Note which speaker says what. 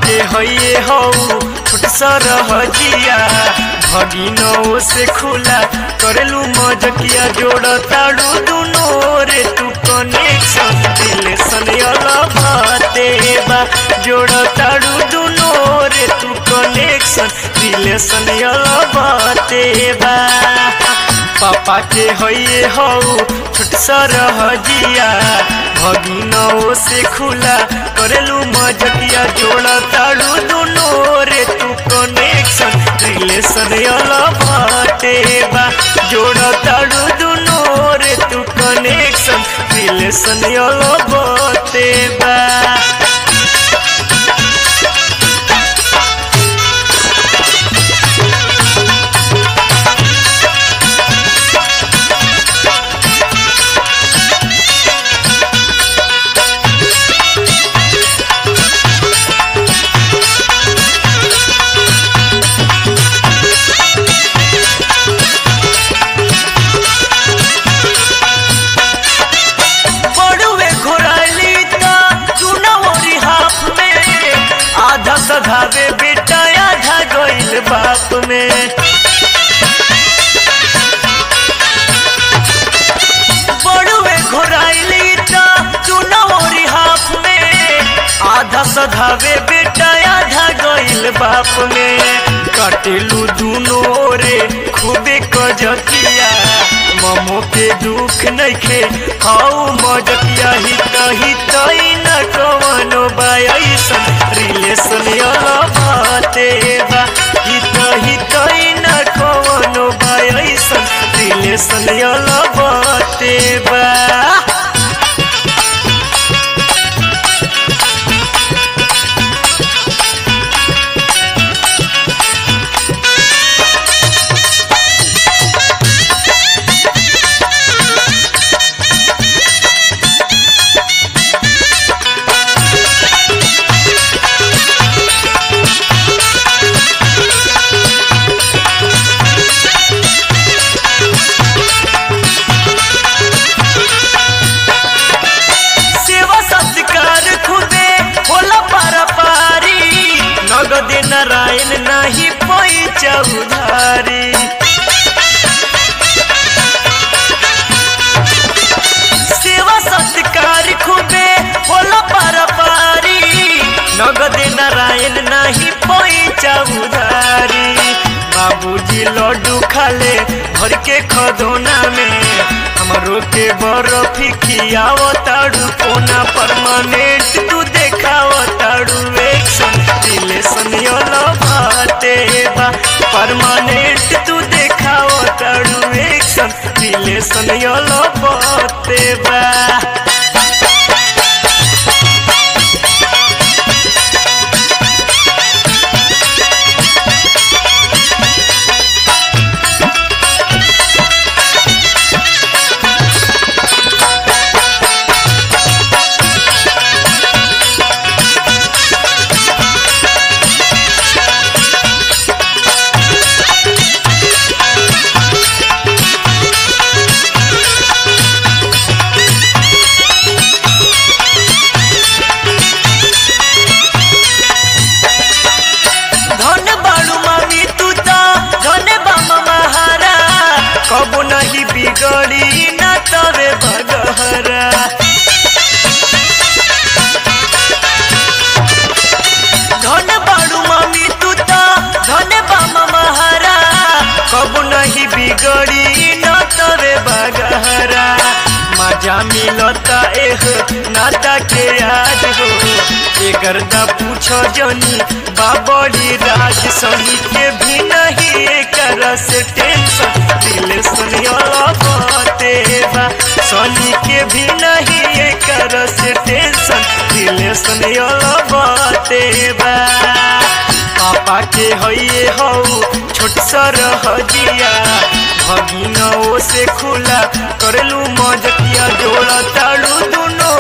Speaker 1: के हइये हौ छोट सरहजिया भगिनो से खुला करेलू मजकिया जोड़ ताड़ू दुनो रे तू कनेक्शन दिल सनियल भाते बा जोड़ ताड़ू दुनो रे तू कनेक्शन दिल सनियल भाते बा पापा के हइये हौ छोट सरहजिया भगिनो से खुला करेलू मजकिया जोड़ ताड़ू दुनो रे तू कनेक्शन रिलेशन अला बाटे बा जोड़ ताड़ू दुनो रे तू कनेक्शन रिलेशन अला बाटे बा बड़ुए घोराली ता चुनौरी हाफ में आधा सधावे बेटा आधा गइल बाप में बड़ुए घोराली ता चुनौरी हाफ में आधा सधावे बेटा आधा गइल बाप में कटेलू दुनो रे खूबे कजकिया ममो के दुख नइखे खाऊ मजकिया ही कही तई न कवनो बायसन रिलेशन अला बाते बा ही कही तई न कवनो बायसन रिलेशन अला बाते बा सेवा सत्कार खुदे होला पारा पारी नगद नारायण नाही पैचा उधारी सेवा सत्कार खुदे होला पारा पारी नगद नारायण नाही पैचा उधारी बाबूजी लड्डू खाले भर के खदोना में हमरो के बर्फी खियाव ताड़ू कोना परमानेंट तू देखाव ताड़ू एक्शन रिलेशन योलो बाते बा परमानेंट तू देखाव ताड़ू एक्शन रिलेशन योलो बाते बा धन बाड़ू मामी तू ता धन बाम महारा कबो नहीं बिगड़ी ना तवे भगहरा धन बाड़ू मामी तू ता धन बाम महारा कबो नहीं बिगड़ी ना तवे भगहरा मजा मिलता एह नाता के याद हो ए गर्दा पूछो जनी बाबरी राज सही के भी नहीं एकर से टेंशन दिल सुनियोला बाते बा सनी के भी नहीं एकर से टेंशन दिल सुनियोला बाते बा पापा के हइये हौ छोट सरहजिया भगिनो से खुला करेलू मजकिया जोड़ा ताड़ू दुनो